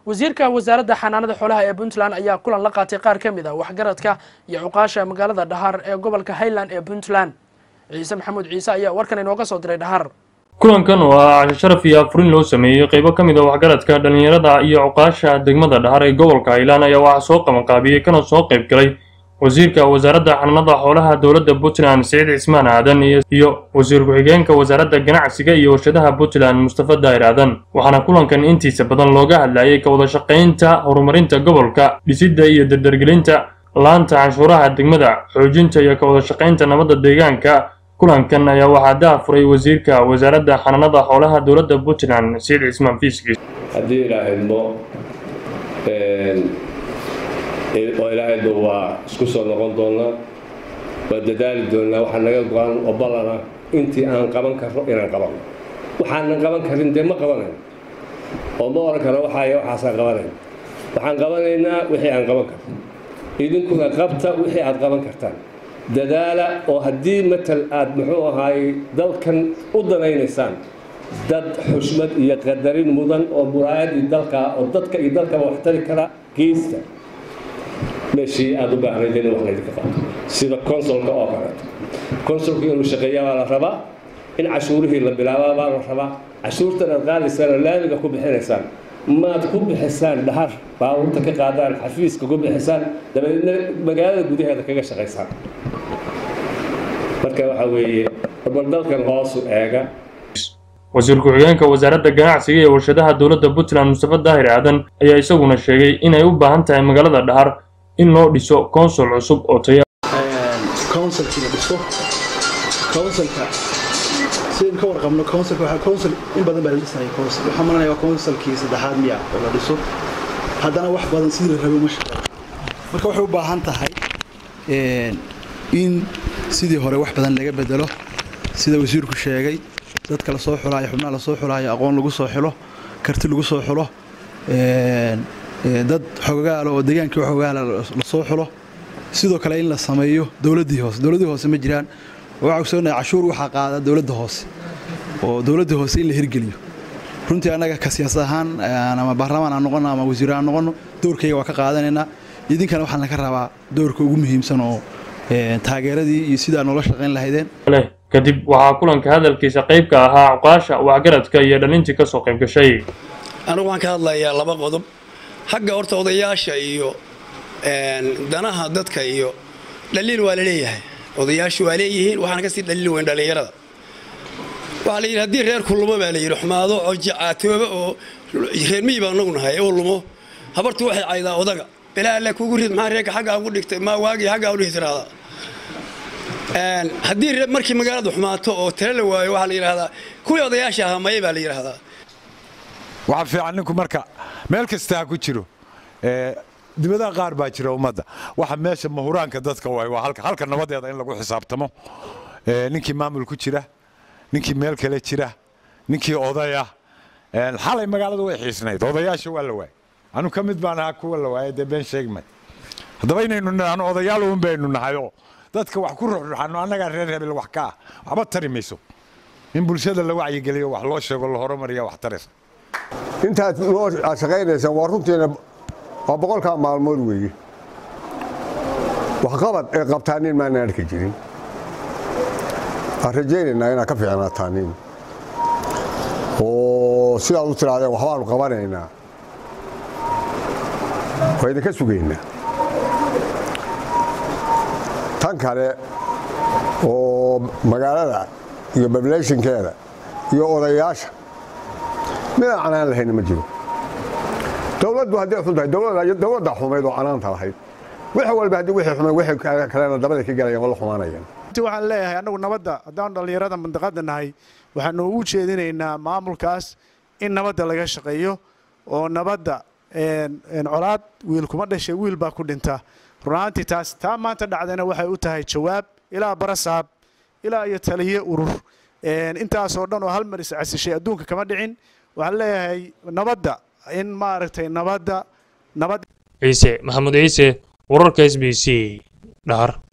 wasiirka wasaaradda xanaanada xoolaha ee puntland ayaa kulan la qaatay qaar ka mid a waxgaradka iyo cuqaasha magaalada dhahar ee gobolka highland ee puntland ciise maxamuud ciise ayaa warkan inooga soo diray dhahar kulankan oo ah casho sharaf iyo afurin loo sameeyey qaybo ka mid a waxgaradka dhallinyarada iyo cuqaasha degmada dhahar ee gobolka highland ayaa waxaa soo qabanqaabiyey kana soo qayb galay wasiirka wasaaradda xanaanada xoolaha dowladda puntland siciid cismaan aadan iyo wasiir ku-xigeenka wasaaradda ganacsiga iyo warshadaha puntland mustafa daahir aadan waxaana kulankan intiisa badan looga hadlayay ka wada shaqaynta horumarinta gobolka dhisidda iyo dardargelinta laanta canshuuraha degmada xoojinta iyo ka wada shaqaynta nabadda deegaanka kulankan ayaa waxaa daafuray wasiirka wasaaradda xanaanada xoolaha dowladda puntland siciid cismaan fiiskiis haddii ilaahaymo oo ilaahayba waa isku soo noqon doonaa waa dadaali doonaa waxaa naga go-an oo ballana intii aan qaban karno inaan qabanno waxaanan qaban karin dee ma qabanayn oo ma oran karo waxaay waxaasaan qabanayn waxaan qabanaynaa wixii aan qaban karno idinkuna qabta wixii aad qaban kartaan dadaala oo haddii matal aad muxuu ahaay dalkan u danaynaysaan dad xushmad iyo qadarin mudan oo muraayadii dalka oo dadka iyo dalkaba wax tari kara geysta meeshii aada u baahnayd in wax laydinka qabto sida consolka oo kaleeto consolka inuu shaqeeya baa la rabaa in cashuurihii la bilaabaa baa la rabaa cashuurtan aad qaadaysaan oo laamiga ku bixinaysaan maad ku bixisaan dhahar baabuurta ka qaadaan xafiiska ku bixisaan dabadeedna magaalada gudaheeda kaga shaqaysaan marka waxaa weeye barbardalkan hoosu eega wasiir ku-xigeenka wasaaradda ganacsiga iyo warshadaha dowladda puntland mustafa daahir aadan ayaa isaguna sheegay inay u baahan tahay magaalada dhahar in loo dhiso consul cusub oo taya counsilkii la dhiso counsilka sidaynu ka warqabno counsilka waxaa council in badan baa la dhisayay council waxaa malanaya waa counsilkii saddexaad miya oo la dhiso haddana wax badan sidii la rabay uma shaqeeyo marka waxay u baahan tahay in sidii hore wax badan laga bedelo sida wasiirku sheegay dadka lasoo xulaayo xubnaha lasoo xulaayo aqoon lagu soo xulo karti lagu soo xulo dad xogaalo oo degaankii xogaala lasoo xulo sidoo kale in la sameeyo dowladdii hoose dowladdii hoose ma jiraan waxaa ogsoonahay cashuur waxaa qaada dowladda hoose oo dowladda hoose in la hirgeliyo runtii annaga ka siyaasad ahaan ama baarlamaan aan noqono ama wasiir aan noqono doorkayga waa ka qaadanaynaa idinkana waxaan laga rabaa doorka ugu muhiimsan oo taageeradii iyo sidaa noola shaqayn lahaydeen kadib waxaa kulanka hadalkiisa qaybka ahaa cuqaasha waxgaradka iyo dhalintii ka soo qayb gashay anigu waxaan ka hadlayaa laba qodob xagga horta odayaasha iyo danaha dadka iyo dhaliil waa la leeyahay odayaashu waa leeyihiin waxaana kasii dhaliil weyn dhallinyarada waxaa la yidhi haddii reerku lumo baa la yidhi xumaado oo jacaatooba oo reer miyi baa nagu nahay oo lumo habartu waxay caydaa odaga bilaa alle kugu rid maxaa reerka xaggaa ugu dhigtay maa waagii xaggaa udhihi tiraahdaa haddii markii magaaladu xumaato oo tala la waayo waxaa la yidhaahdaa kuwii odayaasha ahaa maye baa la yidhaahdaa waxaa fiican ninku marka meel kasta ha ku jiro dibadaha qaar baa jira ummadda waxa meesha mahuraanka dadka waay waa halka halka nabadeeda in lagu xisaabtamo ninkii maamul ku jira ninkii meel kale jira ninkii odaya xalay magaalada way xiisnayd odayaasha waa la waayay anu ka mid baan ahaa kuwa la waayay dee been sheegmay haddaba inaynu nahno odayaal uun baynu nahayoo dadka wax ku ruxruxano annagaa reer hebel wax ka ah waxba tari mayso in bulshada la wacyigeliyo wax loo sheego la horumariya wax taraysa intaad noo shaqaynaysaan waa runtiina waa boqolkaa maalmood weeye waxqabad ee qabtaanin maana arki jirin waan rajaynaynaa inaad ka fiicnaataanin oo sidaad u tirahdeen waxbaanu qabanaynaa waa idinka sugaynaa tan kale oo magaalada iyo bableeshinkeeda iyo odayaasha midaan canaan lahayna ma jiro dowladdu hadday xun tahay dowladda xumayd oo canaanta lahayd wax walba haddii wixii xumay wixii kalena dabada ka galayaan oo la xumaanayaan intii waxaan leeyahay annagu nabadda haddaan dhallinyarada mandaqadda nahay waxaanu ugu jeedinaynaa maamulkaas in nabadda laga shaqeeyo oo nabadda colaad wiil kuma dhashay wiil baa ku dhinta runaantii taas taa maanta dhacdayna waxay u tahay jawaab ilaa barasaab ilaa iyo taliye urur intaasoo dhan oo hal mar iscasishay adduunka kama dhicin waxaan leeyahay nabadda in maaragtay nabadda nabad ciise maxamuud ciise wararka s b c dhahar